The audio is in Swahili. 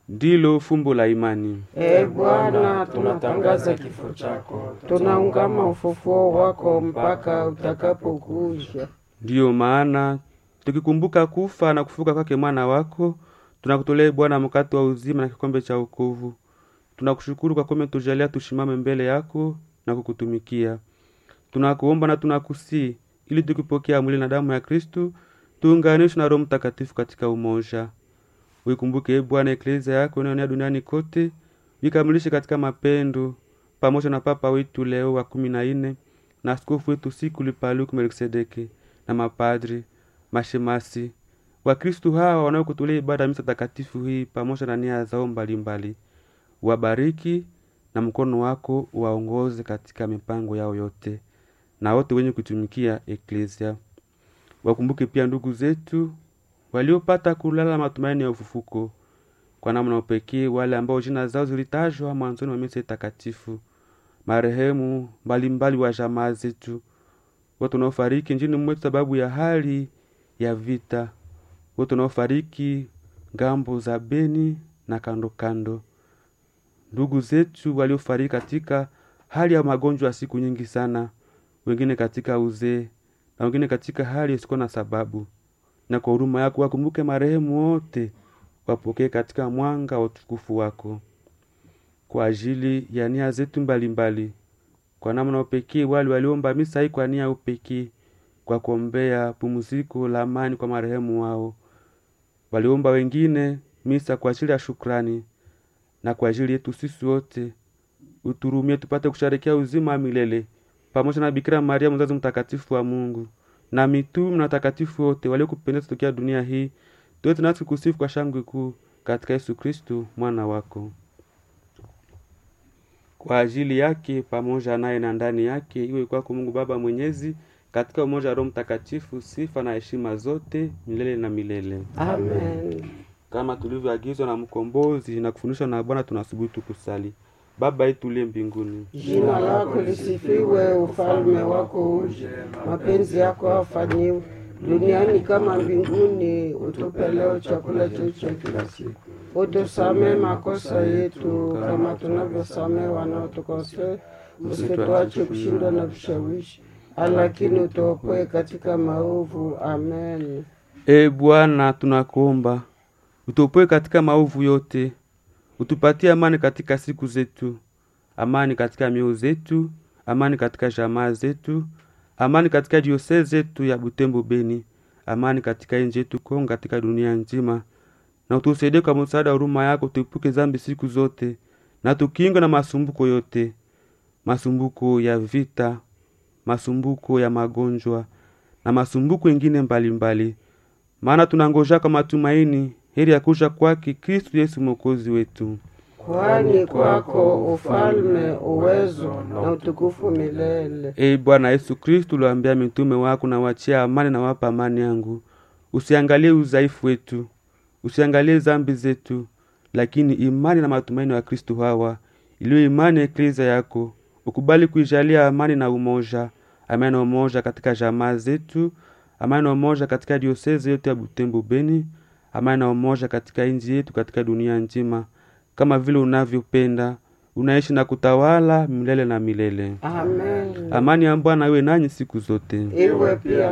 ndilo fumbo la imani. Ee Bwana, tunatangaza kifo chako, tunaungama ufufuo wako mpaka utakapokuja. Ndiyo maana tukikumbuka kufa na kufuka kwake mwana wako, tunakutolea Bwana mkate wa uzima na kikombe cha wokovu. Tunakushukuru kwa kuwa umetujalia tushimame mbele yako na kukutumikia. Tunakuomba na tunakusii ili tukipokea mwili na damu ya Kristu tuunganishwe na Roho Mtakatifu katika umoja. Uikumbuke e Bwana eklezia yako inayoenea duniani kote, uikamilishe katika mapendo, pamoja na Papa wetu Leo wa kumi na nne na askofu wetu Sikuli Paluku Melkisedeki na mapadri, mashemasi, Wakristu hawa wanaokutolea ibada ya misa takatifu hii pamoja na nia zao mbalimbali. Wabariki na mkono wako waongoze katika mipango yao yote, na wote wenye kutumikia eklezia. Wakumbuke pia ndugu zetu waliopata kulala matumaini ya ufufuko, kwa namna upekee wale ambao jina zao zilitajwa mwanzoni wa misa takatifu, marehemu mbalimbali wa jamaa zetu, wote wanaofariki nchini mwetu sababu ya hali ya vita, wote wanaofariki ngambo za Beni na kando kando, ndugu zetu waliofariki katika hali ya magonjwa ya siku nyingi sana, wengine katika uzee na wengine katika hali isikuwa na sababu. Na kwa huruma yako wakumbuke marehemu wote, wapokee katika mwanga wa utukufu wako, kwa ajili ya nia zetu mbalimbali, kwa namna upekee wale waliomba misa hii kwa nia upekee, kwa kuombea pumziko la amani kwa marehemu wao. Waliomba wengine misa kwa ajili ya shukrani na kwa ajili yetu sisi wote, uturumie tupate kusherekea uzima wa milele pamoja na Bikira Maria mzazi mtakatifu wa Mungu na mitume na watakatifu wote waliokupendeza tokea dunia hii, tuwe tunasi kusifu kwa shangwe kuu katika Yesu Kristu mwana wako. Kwa ajili yake pamoja naye na ndani yake, iwe kwako Mungu Baba Mwenyezi, katika umoja wa Roho Mtakatifu, sifa na heshima zote milele na milele. Amen. Kama tulivyoagizwa na Mkombozi na kufundishwa na Bwana, tunasubutu kusali: Baba yetu uliye mbinguni, Jina lako lisifiwe, ufalme wako uje, mapenzi yako afanyiwe duniani kama mbinguni. Utupe leo chakula chetu cha kila siku, utusamee makosa yetu kama tunavyosamee wanaotukosea, usituache kushindwa na vishawishi, lakini utuokoe katika maovu. Amen. E Bwana, tunakuomba utuopoe katika maovu yote, utupatie amani katika siku zetu, amani katika mioyo zetu, amani katika jamaa zetu, amani katika diosezi zetu ya Butembo Beni, amani katika nchi yetu Kongo, katika dunia nzima, na utusaidie kwa msaada wa huruma yako, tuepuke zambi siku zote, na tukingwe na masumbuko yote, masumbuko ya vita, masumbuko ya magonjwa na masumbuko ingine mbalimbali, maana tunangoja kwa matumaini heri ya kuja kwake Kristu Yesu mwokozi wetu. Kwani kwako ufalme, uwezo na utukufu milele. Ee Bwana Yesu Kristu, uliwaambia mitume wako, na wachia amani na wapa amani yangu. Usiangalie udhaifu wetu, usiangalie zambi zetu, lakini imani na matumaini wa Kristu hawa iliyo imani ya eklezia yako. Ukubali kuijalia amani na umoja, amani na umoja katika jamaa zetu, amani na umoja katika diosezi yote ya Butembo Beni, amani na umoja katika nchi yetu, katika dunia nzima, kama vile unavyopenda unaishi na kutawala milele na milele. Amen. Amani ya Bwana iwe nanyi siku zote. Iwe pia